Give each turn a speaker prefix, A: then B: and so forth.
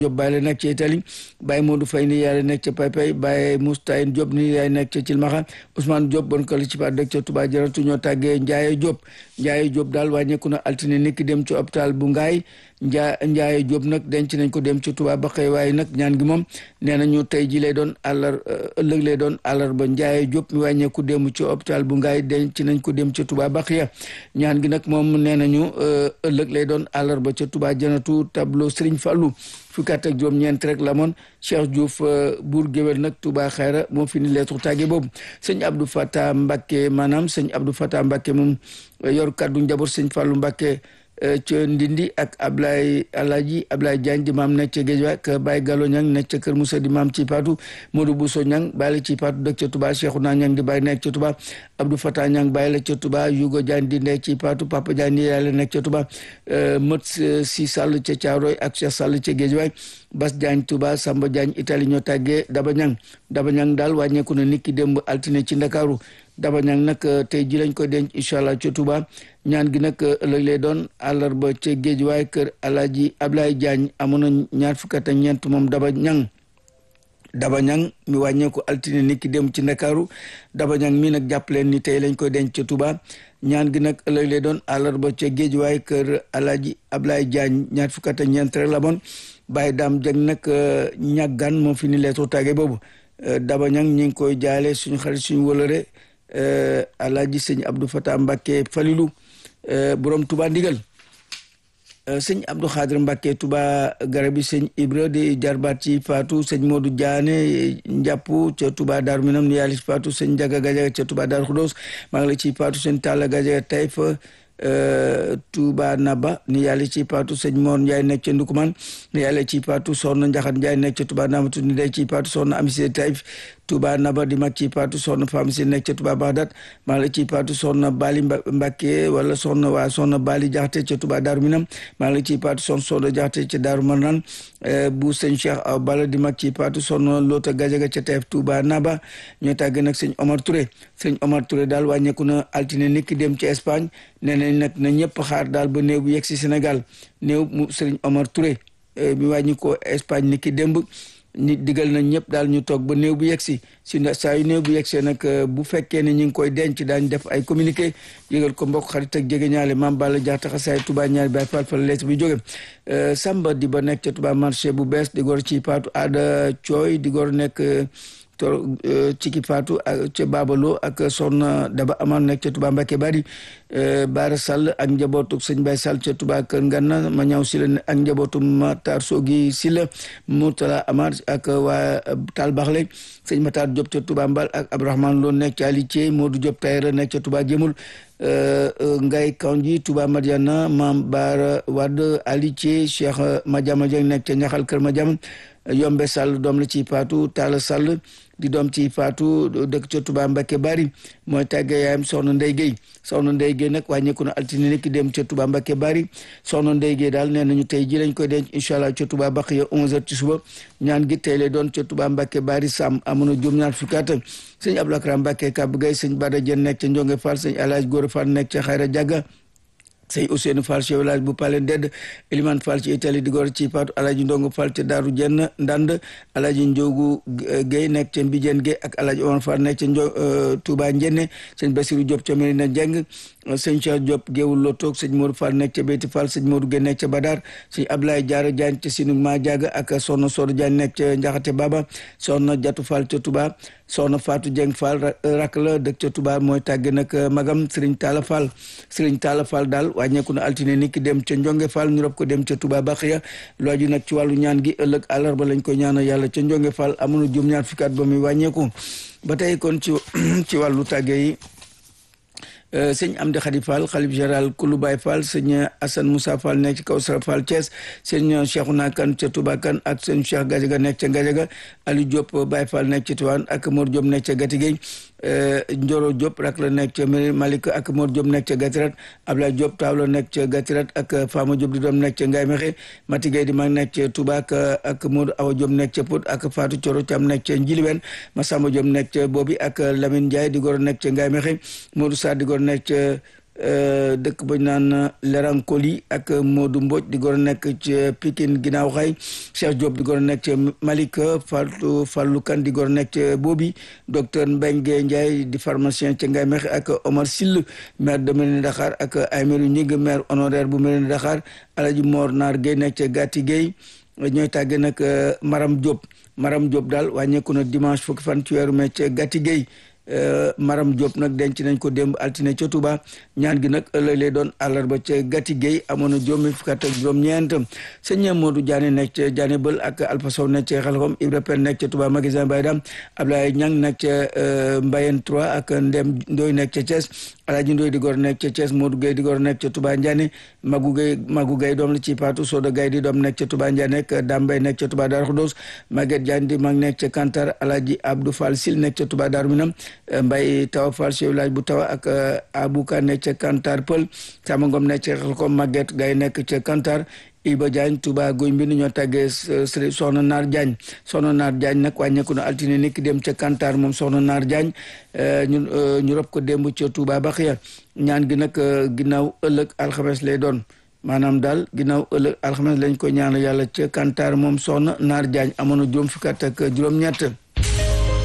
A: Diop Baye la nekk ca Italie Baye Modou Faye ni yaay nekk ca Paypay Baye Moustayin Diop ni yaay nekk ca Cilmaxa Ousmane Diop bon ko la ci pa dëkk ca Touba Jaratu ñoo tàggee Ndiaye Diop Ndiaye Diop daal wàññeeku na altine niki dem ci hôpital bu Ngaay Njaa Ndiaye Diop nag denc nañ ko dem ci Touba ba xëy waaye nag ñaan gi moom nee nañu tey ji lay doon àllar ëllëg lay doon àllarba Ndiaye Diop mi wàññeeku dem ci hôpital bu Ngaay denc nañ ko dem ci Touba ba xëy ñaan gi nag moom nee nañu ëllëg lay doon àllarba ca Touba Janatu tableau Serigne Fallou fukki at ak juróom-ñeent rek la moon Cheikh Diouf buur géwél nag Touba Xayra moo fi ni lettre tàgge boobu sëñ Abdou Fata Mbacke maanaam sëñ Abdou Fata Mbacke moom yor kaddu njaboot sëñ Fallou Mbacke ca Ndindi ak Ablaye Alaji Ablaye Diagne di maam nekk ca Géejawaay ak Baye Gallo Ñang nekk ca Kër Moussa di maam ci Paatu Modou Bousso Ñang bàyyi la ci Paatu dëkk ca Touba Cheikhouna Ñang di bàyyi nekk ca Touba Abdou Fata Ñang bàyyi la ca Touba Yugo Diagne di nekk ci Paatu Papa Diagne ni yàlla nekk ca Touba Mët si Sall ca Caaroy ak Cheikh Sall ca Géejawaay Bas Diagne Touba Samba Diagne Italie ñoo tàggee Daba Ñang Daba Ñang daal wàññeeku na niki démb altine ci Ndakaaru Daba Ñang nag tey ji lañ koy denc incha allah ca Touba ñaan gi nag ëllëg lay doon àllarba ca Géejawaay kër Alaaji Ablaye Diagne amoon na ñaar fukk ak ñeent moom Daba Ñang Daba Ñang mi wàññeeku altine niki dem ci Ndakaaru Daba Ñang mi nag jàpp leen ni tey lañ koy denc ca Touba ñaan gi nag ëllëg lay doon àllarba ca Géejawaay kër Alaaji Ablaye Diagne ñaar fukk ak ñeent rek la moon Baye Dame Dieng nag ñàggaan moo fi ni leetoo tàgge boobu Daba Ñang ñi ngi koy jaale suñu xarit suñu wëlëre Alaaji sëñ Abdou Fatah Mbacke Falilou borom Touba ndigal sëñ Abdou Khadir Mbacke Touba garabi sëñ Ibra di jarbaat ci Fatou sëñ Modou Diané njàpp ca Touba Darou Minam ni yàlla ci Fatou sëñ Ndiaga Gajaga ca Touba Darou Khoudoss maa ngi la ci Fatou sëñ Talla Gajaga Taïf Touba Naba ni yàlla ci paatu sëñ Mor Ndiaye nekk ca Ndukuman ni yàlla ci paatu soxna Njaxat Ndiaye nekk ca Touba Namatu ni day ci paatu soxna Amisé Taïf Touba Naba di mag ci paatu soxna Fam si nekk ca Touba Bagdad maa la ci paatu soxna Bali Mbacke wala soxna waa soxna Bali Jaxate ca Touba Daaru Minam maa la ci paatu soxna Soxna Jaxate ca Daaru Marnaan bu sëñ Cheikh Aw Bala di mag ci paatu soxna Loota Gajaga ca Taïf Touba Naba ñoo tàgg nag sëñ Omar Touré sëñ Omar Touré daal wàññeeku na altine niki dem ci Espagne nee nañ nag na ñëpp xaar daal ba néew bu yegg si Sénégal néew mu sëriñ Omar Touré mi wàññi ko Espagne ni ki démb nit digal nañ ñëpp daal ñu toog ba néew bu yegg si si saa yu néew bu yegg see nag bu fekkee ne ñu ngi koy denc daañ def ay communiqué yëgal ko mbokk xarit ak jege ñaale maam Balla Diatta xasaay Touba ñaari baay faal fa lees bi jóge Samba di ba nekk ca Touba marché bu bees di gor ci paatu aada cooy di gor nekk to ciki faatu ak ca Babalo ak soxna Daba Aman nekk ca Touba Mbacke Bari Baara Sall ak njabootu sëñ Baye Sall ca Touba Kër Nganna ma ñaw si la ak njabootu Matar Sogi si la Moutala Amar ak waa Tal Baxle sëñ Matar Diop ca Touba Mbal ak Abdourahmane Lo nekk ca Ali Thié Modou Diop Tayra nekk ca Touba Jëmul Ngay Kanji Touba Madiana Mam Baara Wade Ali Thié Cheikh Madiama Dieng nekk ca Ñaxal Kër Madiama Yombe Sall doom la ci Faatu Talla Sall di doom ci Faatu dëkk ca Touba Mbacke Bari mooy tàgge yaayam soxna Ndey Guèye soxna Ndey Guèye nag wàññeeku na altine nekk dem ca Touba Mbacke Bari soxna Ndey Guèye daal nee nañu tey ji lañ koy denc incha allah ca Touba Baxiya 11h ci suba ñaan gi tey lay doon ca Touba Mbacke Bari Sam amoon na juróom-ñaar fukki at sëñ Abdou Akram Mbacke Kab Guèye sëñ Bada Dieng nekk ca Njonge Fall sëñ Alhaji Gora Fall nekk ca Xayra Jagga sëñ Ousseynou Fall ci village bu Palen Dedd Elimane Fall ci Italie di gor ci Paatu Alaji Ndongo Fall ca Daaru Jenn Ndand Alaji Njogu Guèye nekk ca Mbijeen Guèye ak Alaji Omar Fall nekk ca Njo Touba Njenne sëñ Basiru Diop ca Medina Jeng sëñ Cheikh Diop Géewul Lo toog sëñ Modou Fall nekk ca Beyti Fall sëñ Modou Guèye nekk ca Badar sëñ Ablaye Diarra Diagne ca Sinu Ma Diaga ak soxna Sodo Diagne nekk ca Njaxate Baba soxna Jatu Fall ca Touba soxna Fatou Dieng Fall rak la dëkk ca Touba mooy tàgge nag magam Serigne Talla Fall Serigne Talla Fall daal wàññeeku na altine ni ki dem ca Njonge Fall ñu rob ko dem ca Touba Baxiya looju nag ci wàllu ñaan gi ëllëg àllarba lañ ko ñaanal yàlla ca Njonge Fall amoon na juróom ñaar fukki at ba muy wàññeeku ba tey kon ci ci wàllu tàgge yi sëñ Amdi Khady Fall xalif général Kulu Baye Fall sëñ Assane Moussa Fall nekk ci Kawsara Fall Thiès sëñ Cheikhouna Kane ca Touba Kane ak sëñ Cheikh Gadiaga nekk ca Gadiaga Aliou Diop Baye Fall nekk ci Tivaouane ak Mor Diop nekk ca Gatigey Njoro Diop rak la nekk ca Malick ak Mor Diop nekk ca Gatirat Ablaye Diop taaw la nekk ca Gatirat ak Fama Diop di doom nekk ca Ngaye Mexe Mati Gueye di mag nekk ca Touba ak ak Modou Awa Diop nekk ca Pod ak Fatou Thioro Thiam nekk ca Njiliwen Massamba Diop nekk ca Bobi ak Lamine Ndiaye di goro nekk ca Ngaye Mexe Modou Sarr di goro nekk ca dëkk bañ naan Lerankoli ak Modou Mbodj di gor a nekk ci Pikine ginnaaw xay Cheikh Diop di gor a nekk ci Malika Fatou Fallou Kane di gor a nekk ci Bobi docteur Mbengue Ndiaye di pharmacien ci Ngaye Mekhe ak Omar Sill maire de Mérina Dakhar ak Aymerou Ñing maire honoraire bu Mérina Dakhar Alaji Mor Naar Gueye nekk ci Gatti Gueye ñooy tàgge nag Maram Diop Maram Diop daal wàññeeku na dimanche fukki fan ci weeru mai ca Gatti Gueye Maram Diop nag denc nañ ko démb altine ca Touba ñaan gi nag ëllëg lay doon àllarba ca Gatti Gueye amoon na juróomi fukki at ak juróom-ñeent sëñ Modou Diané nekk ca Diané Bël ak Alpha Sow nekk ca Xelkom Ibra Pen nekk ca Touba magasin Baydam Ablaye Ñang nekk ca Mbayen 3 ak Ndem Ndoy nekk ca Thiès Alaaji Ndoy di gor nekk ca Thiès Modou Gueye di gor nekk ca Touba Ndiané Magu Gueye Magu Gueye doom la ci Patou Soda Gueye di doom nekk ca Touba Ndiané ak Dambay nekk ca Touba Darou Khoudoss Maguette Diagne di mag nekk ca Kantar Alaaji Abdou Fall Sil nekk ca Touba Darou Minam Mbay Tawa Fall chef village bu Tawa ak Abouka nekk ca Kantar Pël Sama Ngom nekk ca Xelkom Maguette Gaye nekk ca Kantar Iba Diagne Touba Goy Mbind ñoo tàggee soxna Naar Diagne soxna Naar Diagne nag wàññeeku na altine ni ki dem ca Kantar moom soxna Naar Diagne ñu ñu rob ko démb ca Touba Baxiya ñaan gi nag ginnaaw ëllëg alxames lay doon maanaam daal ginnaaw ëllëg alxames lañ ko ñaan yàlla ca Kantar moom soxna Naar Diagne amoon na juróom fukki at ak juróom-ñett